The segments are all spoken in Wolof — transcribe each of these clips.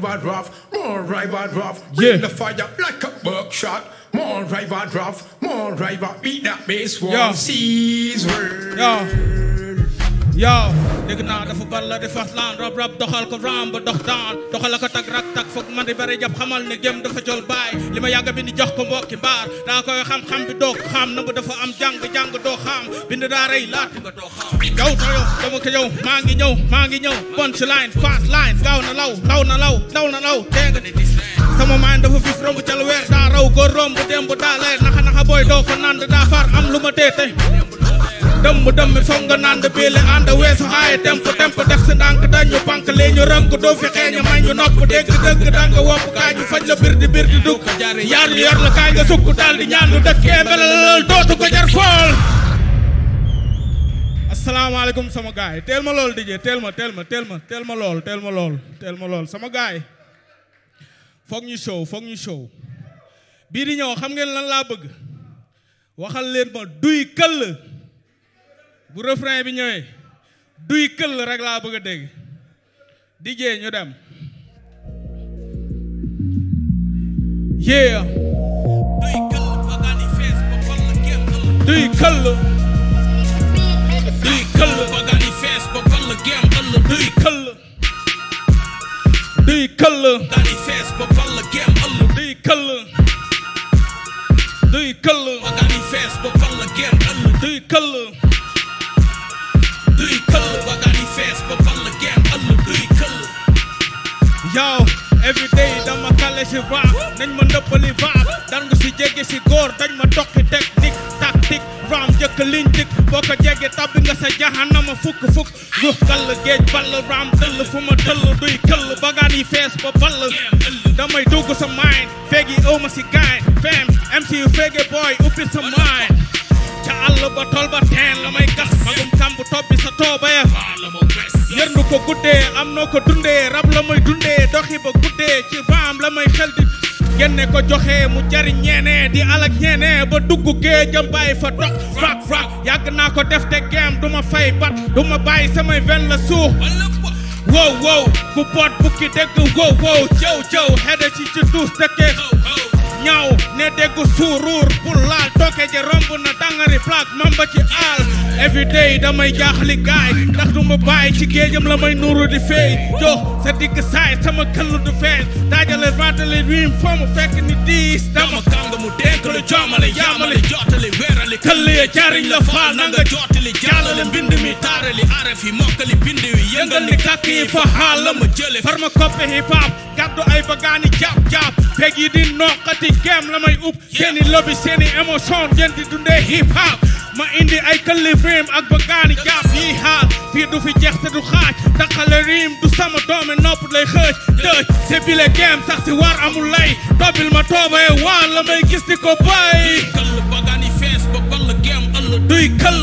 rival draft, more rival draft. Yeah. Bring the fire like a buckshot. More rival draft, more rival beat that bass one. Yeah. Seas world. Yeah. yow dégg naa dafa bal la di fas laan rab rab doxal ko ram ba dox daan doxal ko tag rak tak foog man di bari jàpp xamal ne gém dafa jol baay li ma yàgg bi ni jox ko mbokki baar daa koy xam-xam bi doo ko xam na bu dafa am jàng jàng doo xam bind daa rey laat nga doo xam yow ta yow dama ko yow maa ngi ñëw maa ngi ñëw punch line fast line gaaw na law law na law law na law dégg nga ni dis sama maan dafa fif romb ca lu weer daa raw góor romb démb daa leer naxa naxa booy doo ko nand daa far am lu ma tee tey dëmm dëmm foog nga naan de biile ànd weesu aaye temp temp def si ndànk dañu pànk lee ñu rënk doo fi xeeñu may ñu nopp dégg dëgg danga wopp kaa ñu faj la bir di bir di dugg yaar yor la kaay nga sukk daal di ñaan lu dëkkee melal dootu ko jar fool asalaamaaleykum sama gaay yi teel ma lool DJ teel ma teel ma teel ma teel ma lool teel ma lool teel ma lool sama gaay yi foog ñu show foog ñu show bii di ñëw xam ngeen lan laa bëgg waxal leen ma duy këll bu refrain bi ñëwee duy këll rek laa bëgg a dégg DJ ñu dem yeah duy këll duy këll duy këll duy këll duy këll duy këll duy këll yow everyday dama kale si rap nañ ma ndëppali vaab dan nga si jege si góor dañ ma tokki technique tactique ram jëkk liñ dik boo ko jege tabbi nga sa jahanama fukk fukk yu kall géej ball ram dëll fu ma dëll duy këll bagaan yi fees ba ball damay dugg sa mind feegi ëw ma si gaañ fem MC yu feege boy uppi sa mind ca àll ba tol ba teen la may gas magum kamb toppi sa tooba ya yërndu ko guddee am noo ko dundee rab la may dundee doxi ba guddee ci raam la may xel di génne ko joxe mu jariñ ñeene di alak ñeene ba dugg géejam bàyyi fa dox rak rak yàgg naa ko def te geem du ma fay bat du ma bàyyi samay ven la suux wow wow ku boot bukki dégg wow wow jëw jëw xede ci ci duus dëkke ñaw ne dégg suuruur pour laal tooke je romb na dangari plaque mamba ci aal everyday damay jaaxali gaay ndax du ma bàyyi ci géejam la may nuuru di feey jox sa digg saay sama këllu du feeñ daajale rantale riim foo mu fekk ni diis dama kanga mu denk lu joomale yaamale jottali weerali këll ya jariñ la faal na na nga nga jottali jàllale mbind mi taarali araf yi mokkali bind wi yëngal ni kàkk yi fa xaal la ma jële farma koppe hip hop gàddu ay bagaani jàpp jàpp peg yi di noqati gem la may upp seeni lobby seeni émotion ngeen di dundee hip hop ma indi ay këlli film ak bagaani jàpp yi xaal fii du fi jeex te du xaaj daqale riim du sama doome nopp lay xëj dëj se bile gem sax si war amul lay dobil ma toobee waa la may gis di ko bay këll bagaan yi fees ba ball gem ëll duy këll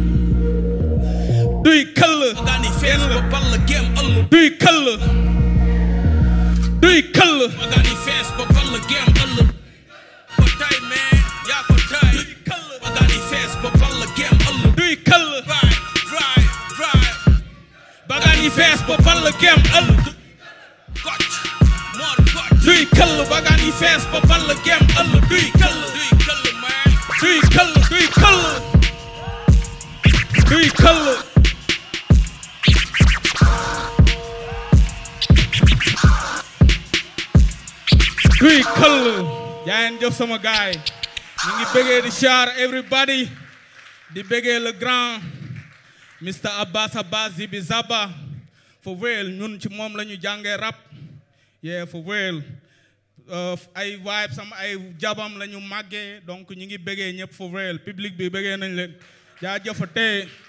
duy këll bagaan yi fees ba ball gem ëll duy këll duy këll bagaan yi fees ba ball gem ëll ko tay man yaa ko tay bagaan yi fees ba ball gem ëll duy këll right right right bagaan yi fees ba ball gem ëll gotch more gotch duy këll bagaan yi fees ba ball gem ëll duy këll duy këll man duy këll duy këll duy këll duy këll jaayeen jëf sama gaay ñu ngi bëggee di char everybody di bëggee le grand Mr Abbas Abbas Zibi Zaba for real ñun ci moom la ñu jàngee rap yeah for real Uh, ay vibe sama ay jabam la ñu màggee donc ñu ngi bëggee ñëpp for real public bi bëggee nañ leen jaajëfatee